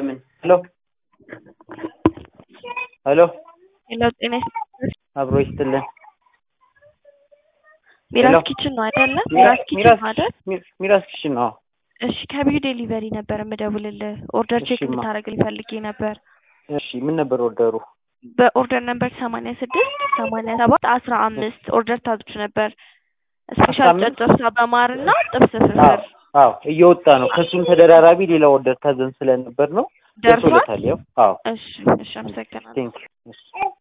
ለምን ሄሎ ሄሎ ሄሎ ጤና ይስጥልኝ። አብሮ ይስጥልን። ሚራስ ሄሎ። ኪችን ነው አይደለ? ሚራስ ኪችን ነው አይደል? ሚራስ ሚራስ ኪችን ነው። እሺ ከቢዩ ዴሊቨሪ ነበር የምደውልልህ። ኦርደር ቼክ እሺ፣ ማ- እንድታደርግልኝ ፈልጌ ነበር። እሺ ምን ነበር ኦርደሩ? በኦርደር ነበር ሰማንያ ስድስት ሰማንያ ሰባት አስራ አምስት ኦርደር ታዝች ነበር። ስፔሻል አምስት? ጨጨብሳ በማርና ጥብስ አዎ ፍርፍር አዎ እየወጣ ነው። ከሱም ተደራራቢ ሌላ ኦርደር ታዘን ስለነበር ነው ደርሷል። ደርሶለታል። ያው አዎ እሺ እሺ፣ አመሰግናለሁ። ቴንክ ዩ